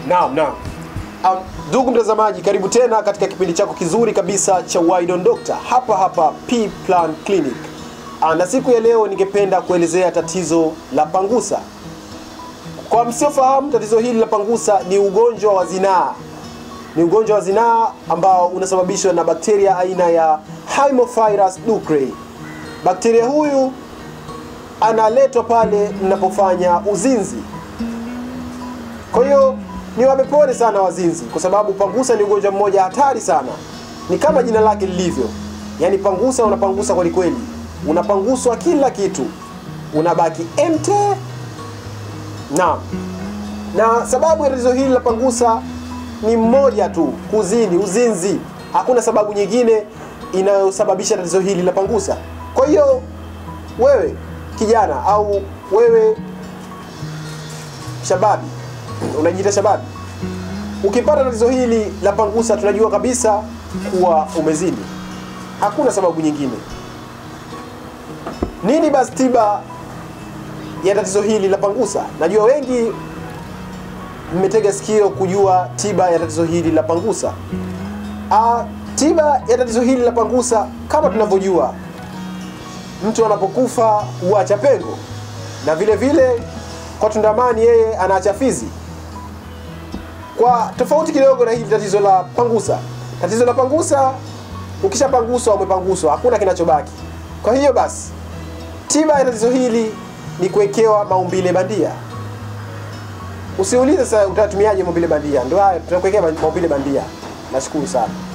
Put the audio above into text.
Naam, naam. Um, ndugu mtazamaji, karibu tena katika kipindi chako kizuri kabisa cha Wide on Doctor hapa hapa P Plan Clinic. Ah, na siku ya leo ningependa kuelezea tatizo la pangusa. Kwa msiofahamu, tatizo hili la pangusa ni ugonjwa wa zinaa. Ni ugonjwa wa zinaa ambao unasababishwa na bakteria aina ya Haemophilus ducreyi. Bakteria huyu analetwa pale mnapofanya uzinzi. Kwa hiyo ni wamepone sana wazinzi, kwa sababu pangusa ni ugonjwa mmoja hatari sana. Ni kama jina lake lilivyo, yaani pangusa, unapangusa kweli kweli, unapanguswa kila kitu, unabaki empty. Naam, na sababu ya tatizo hili la pangusa ni mmoja tu, kuzini, uzinzi. Hakuna sababu nyingine inayosababisha tatizo hili la pangusa. Kwa hiyo wewe kijana au wewe shababi unajiita shababi, ukipata tatizo hili la pangusa, tunajua kabisa kuwa umezini. Hakuna sababu nyingine. Nini basi tiba ya tatizo hili la pangusa? Najua wengi mmetega sikio kujua tiba ya tatizo hili la pangusa. Ah, tiba ya tatizo hili la pangusa, kama tunavyojua, mtu anapokufa huacha pengo, na vile vile kwa tundamani yeye anaacha fizi. Kwa tofauti kidogo na hili tatizo la pangusa, tatizo la pangusa, ukishapanguswa umepanguswa, hakuna kinachobaki. Kwa hiyo basi, tiba ya tatizo hili ni kuwekewa maumbile bandia. Usiulize sasa utatumiaje maumbile bandia, ndio haya tutakuwekea maumbile bandia. Nashukuru sana.